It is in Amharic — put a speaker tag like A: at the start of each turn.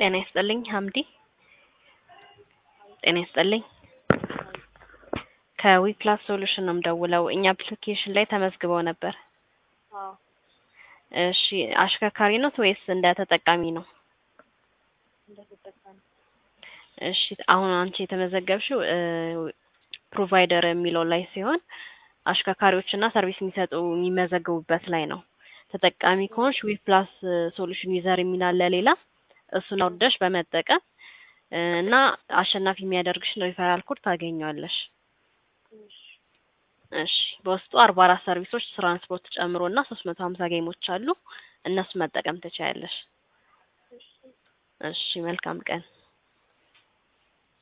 A: ጤና ይስጥልኝ ሀምዲ። ጤና ይስጥልኝ ከዊፕላስ ሶሉሽን ነው የምደውለው። እኛ አፕሊኬሽን ላይ ተመዝግበው ነበር።
B: አዎ
A: እሺ አሽከርካሪ ኖት ወይስ እንደ ተጠቃሚ ነው?
B: እንደተጠቃሚ
A: እሺ አሁን አንቺ የተመዘገብሽው ፕሮቫይደር የሚለው ላይ ሲሆን አሽከርካሪዎችና ሰርቪስ የሚሰጡ የሚመዘገቡበት ላይ ነው። ተጠቃሚ ከሆንሽ ዊፕላስ ሶሉሽን ዩዘር የሚል አለ ሌላ እሱን አውርደሽ በመጠቀም እና አሸናፊ የሚያደርግሽን ሪፈራል ኮድ ታገኘዋለሽ።
B: እሺ
A: እሺ በውስጡ አርባ አራት ሰርቪሶች ትራንስፖርት ጨምሮ እና ሶስት መቶ ሀምሳ ጌሞች አሉ። እነሱ መጠቀም ትችያለሽ።
B: እሺ
A: እሺ መልካም ቀን።